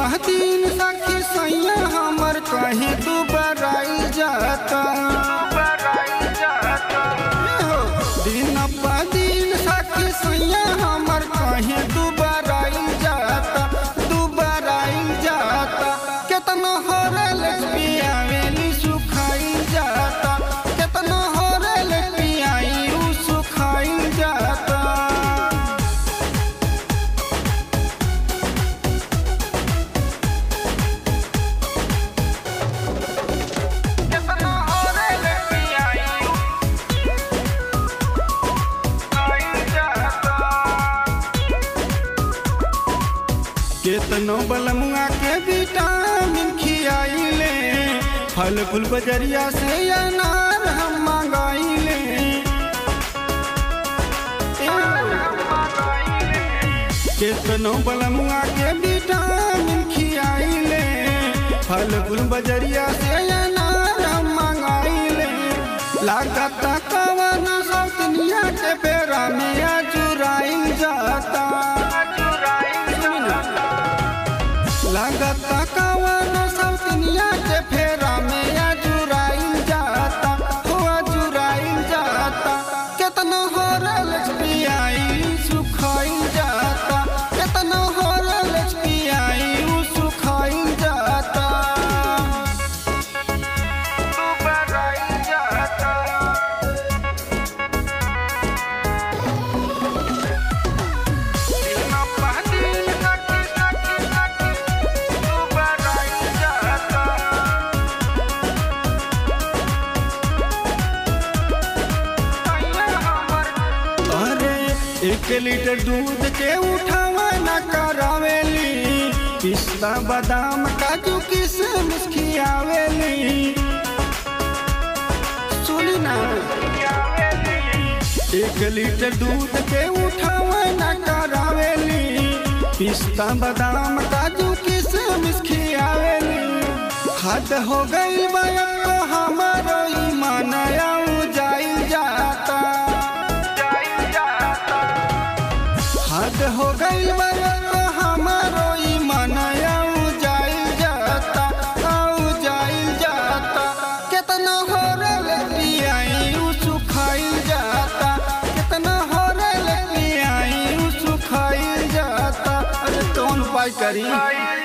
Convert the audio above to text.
दिन सखी सैया हमर कहीं तू बराई जाता हो, दिन प दिन सखी सैया हमर कहीं तू बराई जाता तू बराई जाता केतना होरल पियावेली सुखाई जाता केतना होरल पियाई उ सुखाई जाता केतना होरल पियाई सुखाई जाता केतनो बलमुआ के विटामिन खियाइले फल फूल बजरिया से अनार हम मंगाइले केतनो बलमुआ के विटामिन खियाइले फल फूल बजरिया से अनार हम मंगाइले लागत कवन सौतनिया के बेरा में अजुराइल जाता लागत कवन सौतनिया के फेरा में अजुराइल जाता हो अजुराइल जाता केतना होरल पियाई सुखाइल जाता केतना होरल पियाई उ सुखाइल जाता बराइल जाता अरे एक लीटर दूध के उठावा न करावेली पिस्ता बादाम काजू किशमिश खियावेली सुनी ना एक लीटर दूध के उठावा न करावेली पिस्ता बादाम काजू किशमिश खियावेली हद हो गई बया तो हमारो ईमान जाई जाता हद हो गई बया तो हमारो ईमान जाई जाता आऊ जाई जाता कितना होरल पियाई उ सुखाई जाता कितना होरल पियाई उ सुखाई जाता अरे कौन उपाय करी